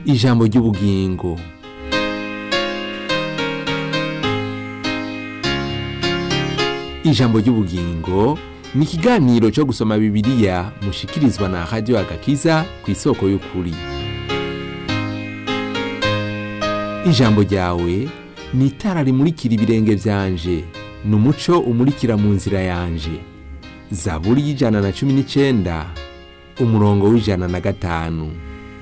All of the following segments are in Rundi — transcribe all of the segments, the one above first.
ijambo ry'ubugingo ijambo ry'ubugingo ni ikiganiro cyo gusoma bibiliya mushikirizwa na radiyo agakiza ku isoko y'ukuri ijambo ryawe ni itara rimurikira ibirenge byanje ni umuco umurikira mu nzira yanje zaburi y'ijana na cumi n'icyenda umurongo w'ijana na gatanu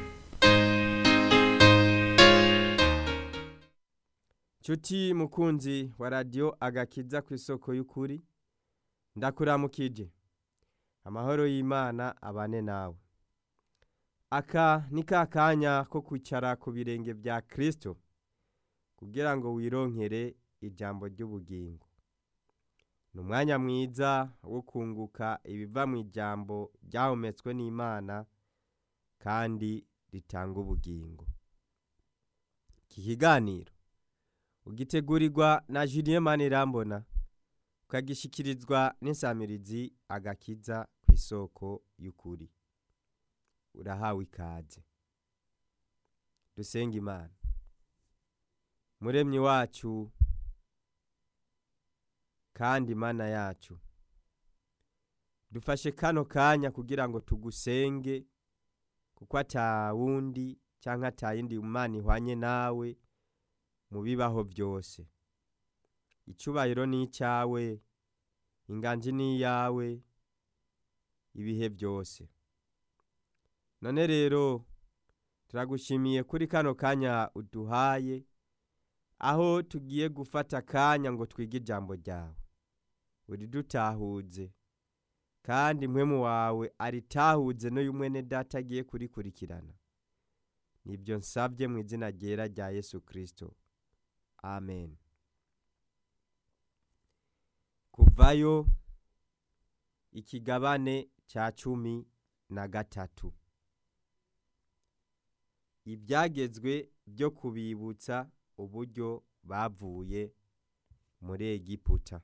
Chuti mukunzi wa radio agakiza ku isoko y'ukuri ndakuramukije amahoro y'Imana abane nawe aka ni ka kanya ko kwicara ku birenge bya Kristo kugira ngo wironkere ijambo ry'ubugingo ni umwanya mwiza wo kunguka ibiva mu ijambo ryahumetswe n'Imana kandi ritanga ubugingo iki kiganiro ugitegurirwa na Julien Manirambona ukagishikirizwa n'insamirizi agakiza ku isoko y'ukuri urahawe ikaze dusenga imana muremyi wacu kandi mana yacu dufashe kano kanya kugira ngo tugusenge kuko ata wundi cyangwa ata yindi mana ihwanye nawe mu bibaho byose icyubahiro ni icyawe inganji ni iyawe ibihe byose none rero turagushimiye kuri kano kanya uduhaye aho tugiye gufata akanya ngo twige ijambo ryawe uridutahuze kandi impwemu wawe aritahuze n'uyu mwene data agiye kurikurikirana nibyo nsabye mu izina ryera rya yesu kirisito amen kuvayo ikigabane cya cumi na gatatu ibyagezwe byo kubibutsa uburyo bavuye muri egiputa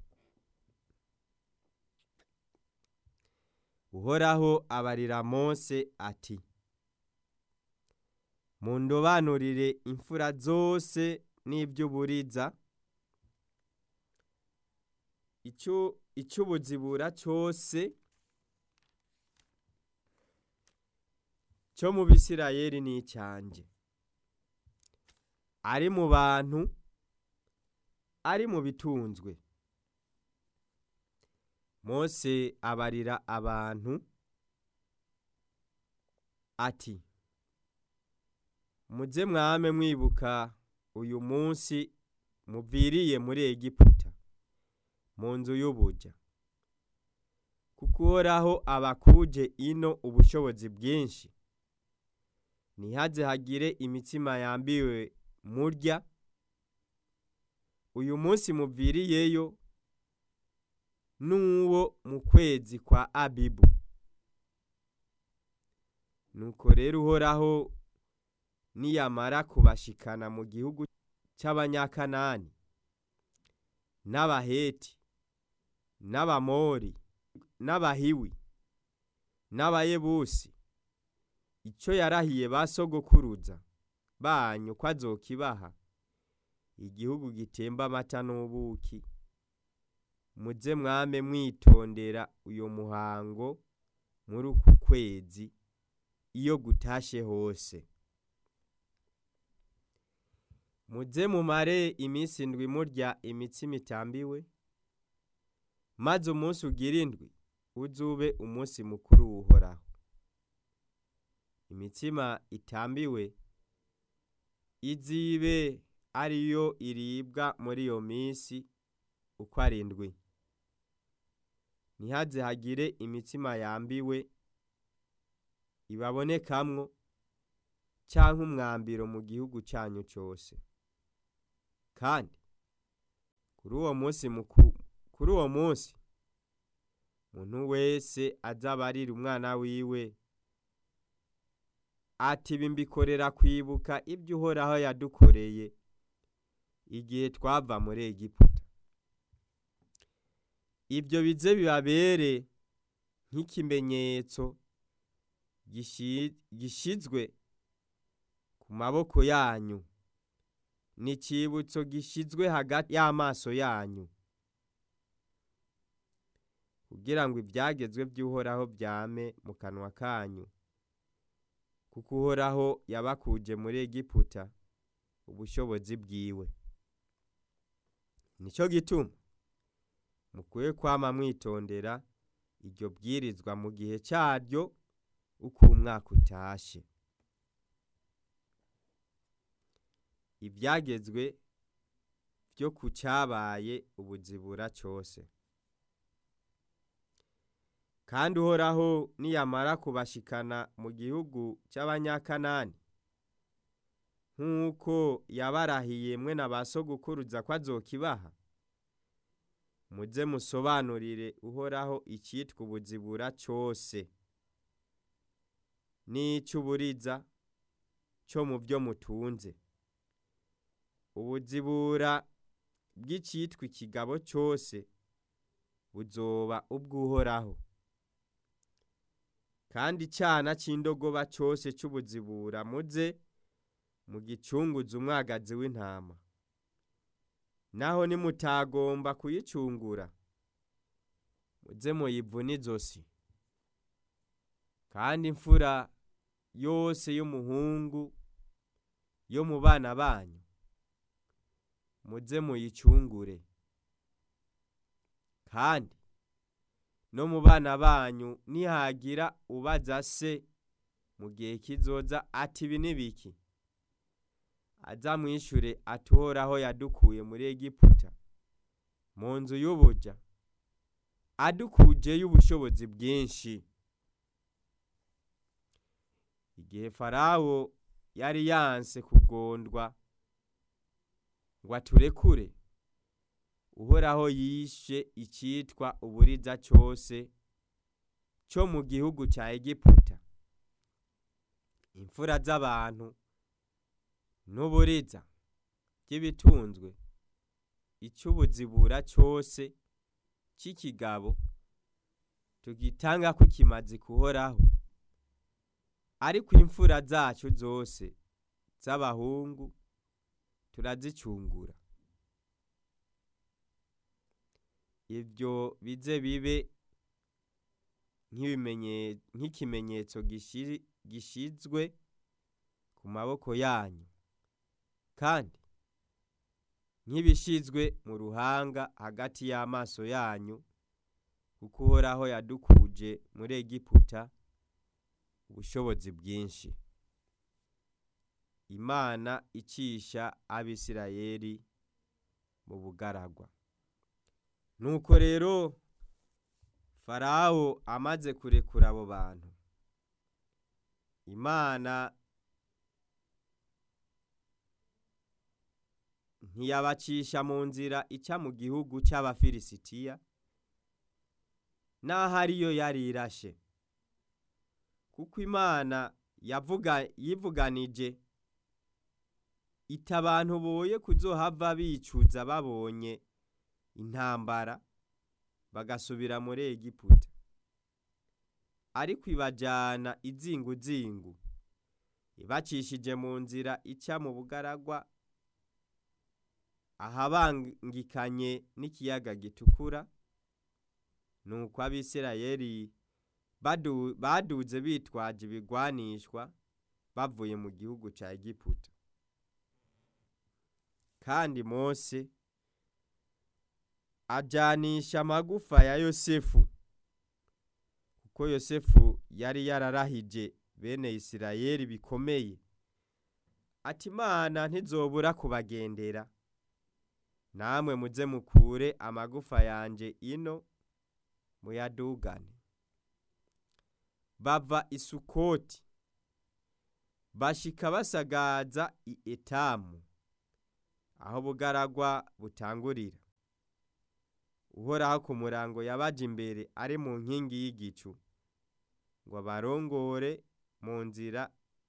uhoraho abarira mose ati mundobanurire imfura zose n'iby'uburiza icy'ubuzibura cyose cyo mu bisirayeri ni icyanjye ari mu bantu ari mu bitunzwe mose abarira abantu ati muze mwame mwibuka uyu munsi muviriye muri egiputa mu nzu y'ubuja kuko uhoraho abakuje ino ubushobozi bwinshi ntihaze hagire imitsima yambiwe murya uyu munsi muviriyeyo n'uwo mu kwezi kwa abibu nuko rero uhoraho niyamara kubashikana mu gihugu cy'abanyakanani n'abaheti n'abamori n'abahiwi n'abayebusi icyo yarahiye ba sogokuruza banyu ko azokibaha igihugu gitemba amata n'ubuki muze mwame mwitondera uyu muhango muri uku kwezi iyo gutashe hose muze mumare iminsi indwi murya imitsima itambiwe maze umunsi ugira indwi uzube umunsi mukuru wuhoraho imitsima itambiwe izibe ariyo iribwa muri iyo minsi uko ari indwi ntihaze hagire imitsima yambiwe ibabonekamwo cyangwa umwambiro mu gihugu cyanyu cyose kandi kuri uwo munsi kuri uwo munsi umuntu wese azabarira umwana wiwe ati bimbikorera kwibuka ibyo uhoraho yadukoreye igihe twava muri egiputa ibyo bize bibabere nk'ikimenyetso gishi- gishizwe ku maboko yanyu ni icibutso gishyizwe hagati y'amaso yanyu kugira ngo ibyagezwe by'uhoraho byame mu kanwa kanyu kuko uhoraho yabakuje muri egiputa ubushobozi bwiwe nicyo gituma mukwiye kwama mwitondera iryo bwirizwa mu gihe cyaryo uko umwaka utashe ibyagezwe byo ku cyabaye ubuzibura cyose kandi uhoraho niyamara kubashikana mu gihugu cy'abanyakanani nk'uko yabarahiye mwe na ba sogukuruza ko azokibaha muze musobanurire uhoraho icyitwa ubuzibura cyose n'icy'uburiza cyo mu byo mutunze ubuzibura bw'icyitwa ikigabo cyose buzoba ubw'uhoraho kandi icyana cy'indogoba cyose cy'ubuzibura muze mu gicunguza umwagazi w'intama naho nimutagomba kuyicungura muze muyivune izosi kandi imfura yose y'umuhungu yo mu bana banyu muze muyicungure kandi no mu bana banyu nihagira ubaza se mu gihe kizoza ati ibi ni biki azamwishure atuhoraho yadukuye muri egiputa mu nzu y'ubuja adukujeyo ubushobozi bwinshi igihe farawo yari yanse kugondwa ngo aturekure uhoraho yishe icyitwa uburiza cyose cyo mu gihugu cya egiputa imfura z'abantu n'uburiza by'ibitunzwe icy'ubuzibura cyose cy'ikigabo tugitanga ko kimaze kuhoraho ariko imfura zacu zose z'abahungu turazicungura ibyo bize bibe nk'ikimenyetso gishyizwe ku maboko yanyu kandi nk'ibishyizwe mu ruhanga hagati y'amaso yanyu kuko uhoraho yadukuje muri egiputa ubushobozi bwinshi imana icisha abisirayeli mu bugaragwa nuko rero farawo amaze kurekura abo bantu imana ntiyabacisha mu nzira ica mu gihugu cy'abafilisitiya n'aho ariyo yari irashe kuko imana yivuganije ita abantu boye kuzohava bicuza babonye intambara bagasubira muri egiputa ariko ibajyana izinguzingu ibacishije mu nzira ica mu bugaragwa ahabangikanye n'ikiyaga gitukura nuko abisirayeli baduze bitwaje ibigwanishwa bavuye mu gihugu cya egiputa kandi mose ajyanisha amagufa ya yosefu kuko yosefu yari yararahije bene isirayeli bikomeye ati imana ntizobura kubagendera namwe muze mukure amagufa yanjye ino muyadugane bava isukoti bashika basagaza i etamu aho bugaragwa butangurira uhoraho ku murango yabaje imbere ari mu nkingi y'igicu ngo abarongore mu nzira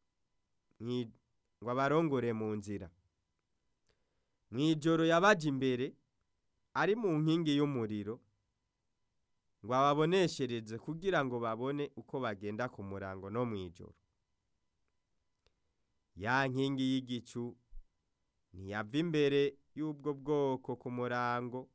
ngo abarongore mu nzira mu ijoro yabaje imbere ari mu nkingi y'umuriro ngo ababoneshereze kugira ngo babone uko bagenda ku murango no mu ijoro ya nkingi y'igicu ntiyava imbere y'ubwo bwoko ku murango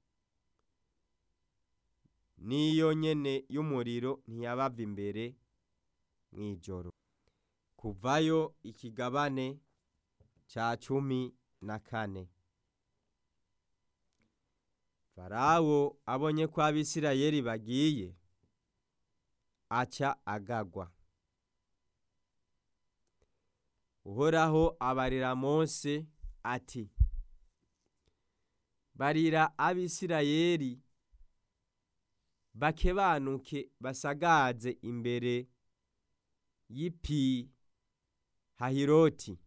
n'iyo nyene y'umuriro ntiyabava imbere mw'ijoro kuvayo ikigabane ca cumi na kane farawo abonye ko abisirayeli bagiye aca agagwa uhoraho abarira mose ati barira abisirayeli bakebanuke basagaze imbere y'ipi hahiroti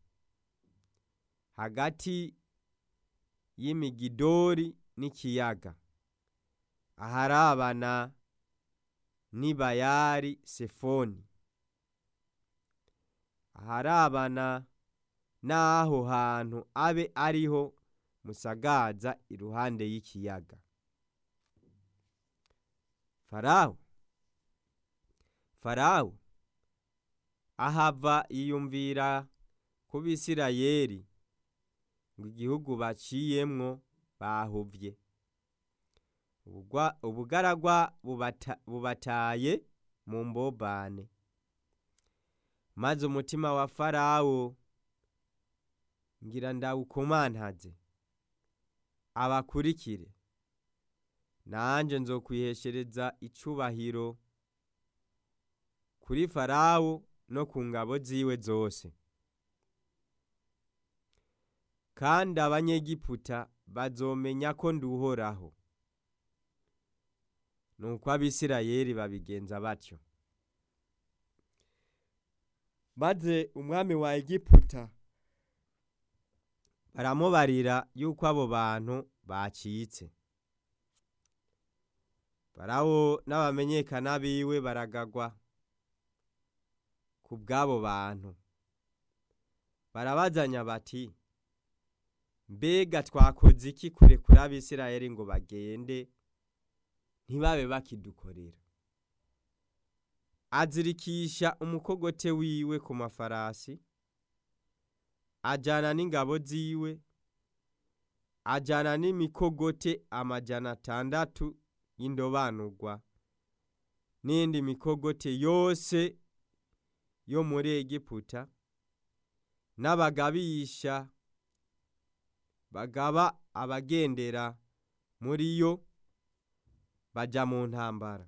hagati y'imigidori n'ikiyaga aharabana n'ibayari sefoni aharabana n'aho hantu abe ariho musagaza iruhande y'ikiyaga farawo farawo ahava yiyumvira ku bisirayeli ngo igihugu baciyemwo bahuvye ubugaragwa bubataye mu mbobane maze umutima wa farawo ngira ndawukomantaze abakurikire nanje nzokwiheshereza icubahiro kuri farawo no ku ngabo ziwe zose kandi abanyegiputa bazomenya ko nduhoraho nuko abisirayeli babigenza batyo maze umwami wa egiputa baramubarira yuko abo bantu bacitse farawo n'abamenyekana biwe baragagwa ku bw'abo bantu barabazanya bati mbega twakoze iki kurekura abisirayeli ngo bagende ntibabe bakidukorera azirikisha umukogote wiwe ku mafarasi ajana n'ingabo ziwe ajana n'imikogote amajana atandatu y'indobanurwa n'indi mikogote yose yo muri egiputa n'abagabisha bagaba abagendera muri yo baja mu ntambara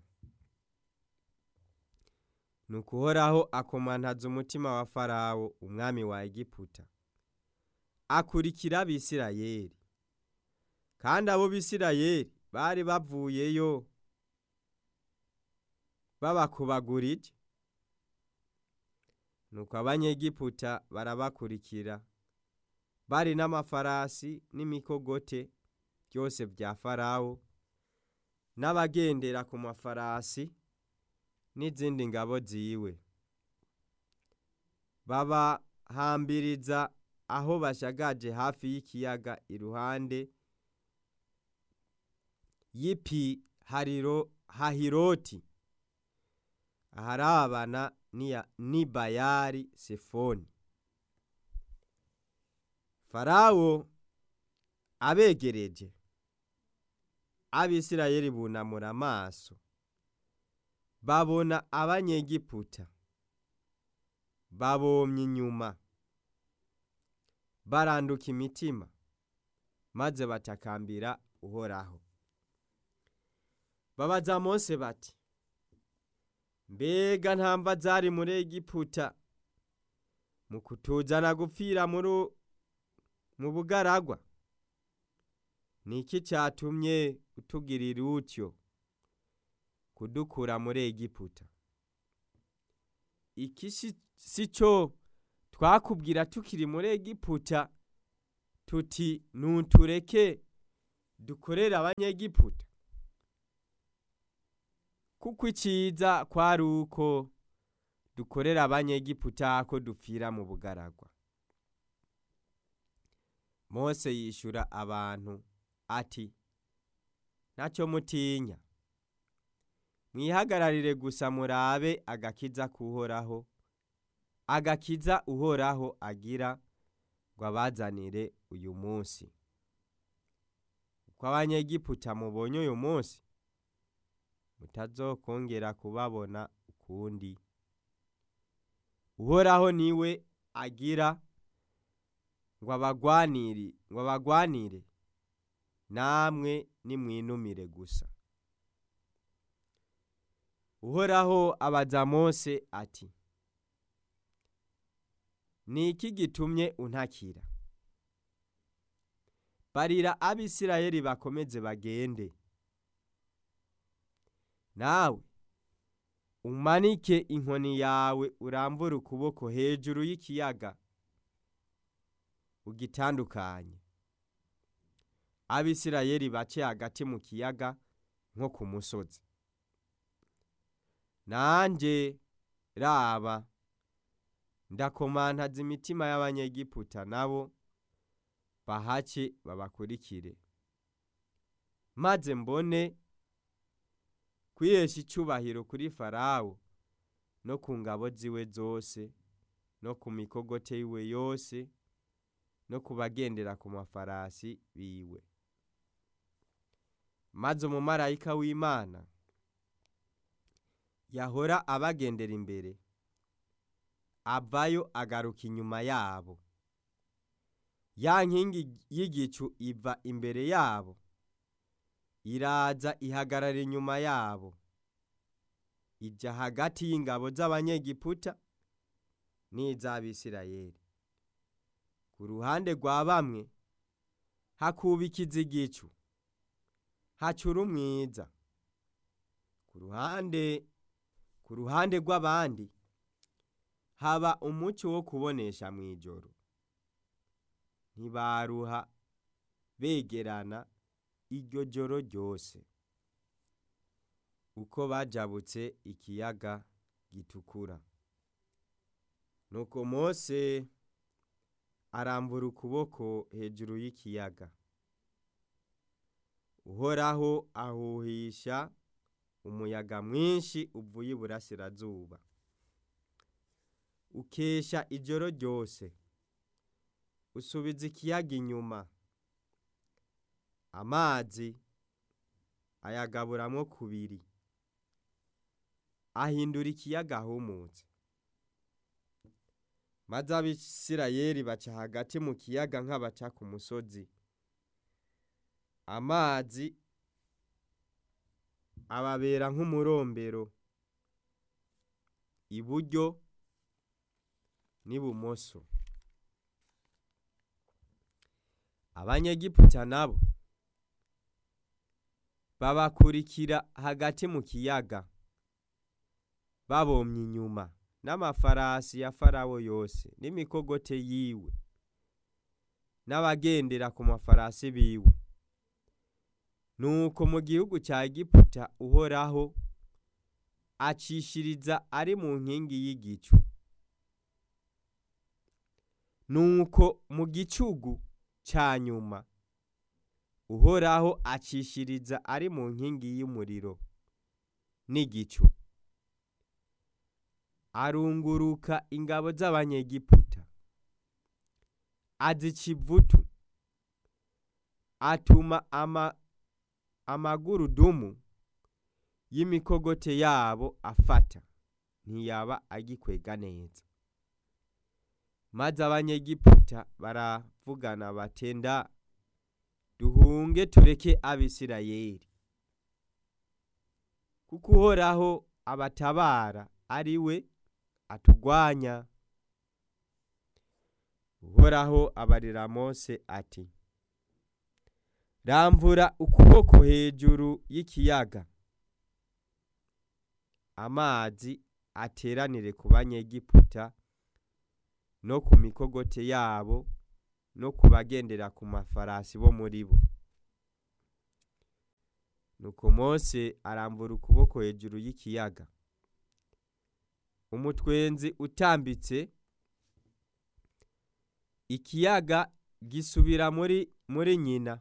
nuko uhoraho akomantaza umutima wa farawo umwami wa egiputa akurikira abisirayeli kandi abo bisirayeli bari bavuyeyo babakubagurije nuko abanyegiputa barabakurikira bari n'amafarasi n'imikogote byose bya farawo n'abagendera ku mafarasi n'izindi ngabo ziwe babahambiriza aho bashagaje hafi y'ikiyaga iruhande y'ipi hariro hahiroti aharabana n'ibayari sefoni farawo abegereje abisirayeli bunamura amaso babona abanyegiputa babomye inyuma baranduka imitima maze batakambira uhoraho babaza mose bati mbega ntamva zari muri egiputa mu kutuzana gupfira muri mu bugaragwa ni iki cyatumye utugirira utyo kudukura muri egiputa iki si cyo twakubwira tukiri muri egiputa tuti ntutureke dukorere abanyegiputa kuko iciza kwari uko dukorera abanyegiputa ko dupfira mu bugaragwa mose yishura abantu ati ntacyo mutinya mwihagararire gusa murabe agakiza kuhoraho agakiza uhoraho agira ngo abazanire uyu munsi uko abanyegiputa mubonye uyu munsi mutazokongera kubabona ukundi uhoraho niwe agira ngo abagwanire ngo abagwanire namwe nimwinumire gusa uhoraho abaza mose ati ni iki gitumye untakira barira abisirayeli bakomeze bagende nawe umanike inkoni yawe urambure ukuboko hejuru y'ikiyaga ugitandukanye abisirayeli bace hagati mu kiyaga nko ku musozi nanjye raba ndakomantaza imitima y'abanyegiputa nabo bahace babakurikire maze mbone kwihesha icyubahiro kuri farawo no ku ngabo ziwe zose no ku mikogote yiwe yose no ku bagendera ku mafarasi biwe maze umumarayika w'imana yahora abagendera imbere avayo agaruka inyuma yabo ya nkingi y'igicu iva imbere yabo iraza ihagarara inyuma yabo ijya hagati y'ingabo z'abanyegiputa n'iz'abisirayeli ku ruhande rwa bamwe hakubikiza igicu hacura umwiza ku ruhande ku ruhande rw'abandi haba umucyo wo kubonesha mu ijoro ntibaruha begerana iryo joro ryose uko bajabutse ikiyaga gitukura nuko mose arambura ukuboko hejuru y'ikiyaga uhoraho ahuhisha umuyaga mwinshi uvuye iburasirazuba ukesha ijoro ryose usubiza ikiyaga inyuma amazi ayagaburamwo kubiri ahindura ikiyaga ahumutse maze abisirayeli baca hagati mu kiyaga nk'abaca ku musozi amazi ababera nk'umurombero iburyo n'ibumoso abanyegiputa nabo babakurikira hagati mu kiyaga babomye inyuma n'amafarasi ya farawo yose n'imikogote yiwe n'abagendera ku mafarasi biwe nuko mu gihugu cya egiputa uhoraho acishiriza ari mu nkingi y'igicu nuko mu gicugu cya nyuma uhoraho acishiriza ari mu nkingi y'umuriro n'igicu arunguruka ingabo z'abanyegiputa azica ivutu atuma ama amagurudumu y'imikogote yabo afata ntiyaba agikwega neza maze abanyegiputa baravugana batenda duhunge tureke abisirayeli kuko uhoraho abatabara ari we atugwanya uhoraho abarira mose ati ramvura ukuboko hejuru y'ikiyaga amazi ateranire ku banyegiputa no ku mikogote yabo no ku bagendera ku mafarasi bo muri bo nuko mose arambura ukuboko hejuru y'ikiyaga umutwenzi utambitse ikiyaga gisubira muri muri nyina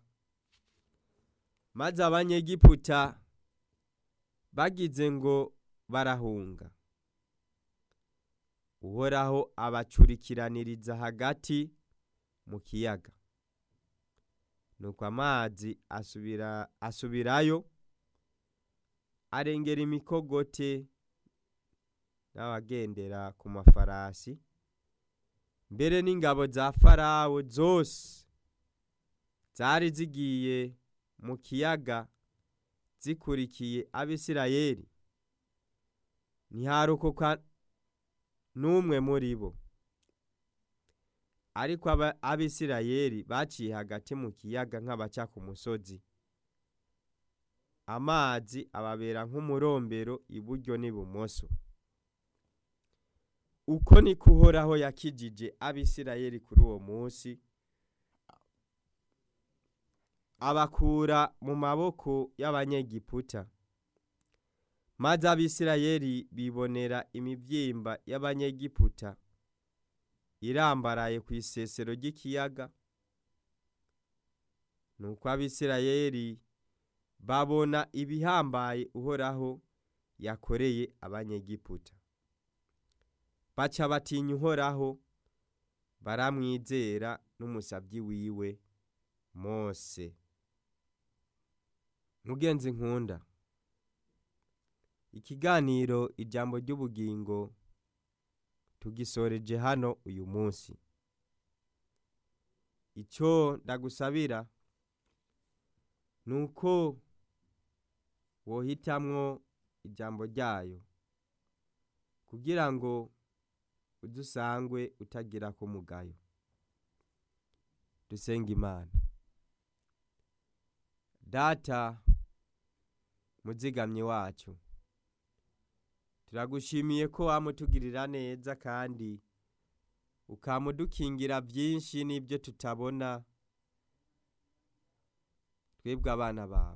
maze abanyegiputa bagize ngo barahunga uhoraho abacurikiraniriza hagati mu kiyaga nuko amazi asubira asubirayo arengera imikogote n'abagendera ku mafarasi mbere n'ingabo za farawo zose zari zigiye mu kiyaga zikurikiye abisirayeli ntiharokoka n'umwe muri bo ariko aba- abisirayeli baciye hagati mu kiyaga nk'abaca ku musozi amazi ababera nk'umurombero iburyo n'ibumoso uko niko uhoraho yakijije abisirayeli kuri uwo munsi abakura mu maboko y'abanyegiputa maze abisirayeli bibonera imibyimba y'abanyegiputa irambaraye ku isesero ry'ikiyaga nuko abisirayeli babona ibihambaye uhoraho yakoreye abanyegiputa baca batinya uhoraho baramwizera n'umusabyi wiwe mose mugenzi nkunda ikiganiro ijambo ry'ubugingo tugisoreje hano uyu munsi icyo ndagusabira ni uko wohitamwo ijambo ryayo kugira ngo udusangwe utagira ko mugayo dusenga imana data muzigamyi wacu turagushimiye ko wamutugirira neza kandi ukamudukingira byinshi n'ibyo tutabona twebwe abana bawe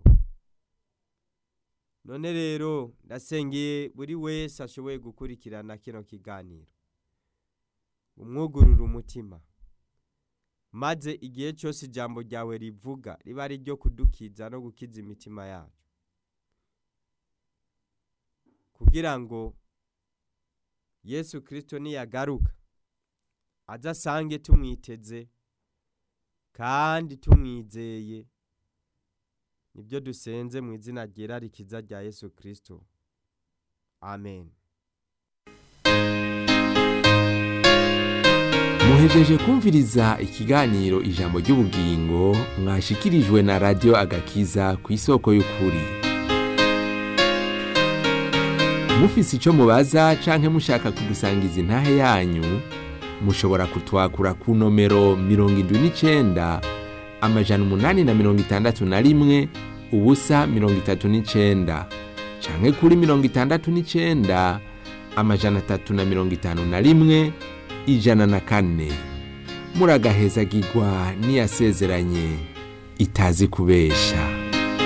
none rero ndasengeye buri wese ashoboye gukurikirana kino kiganiro umwugurura umutima maze igihe cyose ijambo ryawe rivuga riba ari iryo kudukiza no gukiza imitima yacu kugira ngo yesu kirisito niyagaruka aze asange tumwiteze kandi tumwizeye nibyo dusenze mu izina ryera rikiza rya yesu kirisito amen muhejeje kumviriza ikiganiro ijambo ry'ubugingo mwashikirijwe na radiyo agakiza ku isoko y'ukuri mufise icyo mubaza canke mushaka kudusangiza intahe yanyu mushobora kutwakura ku nomero mirongo indwi n'icenda amajana umunani na mirongo itandatu na rimwe ubusa mirongo itatu n'icenda canke kuri mirongo itandatu n'icenda amajana atatu na mirongo itanu na rimwe ijana na kane muragahezagirwa n'iyasezeranye itazi kubesha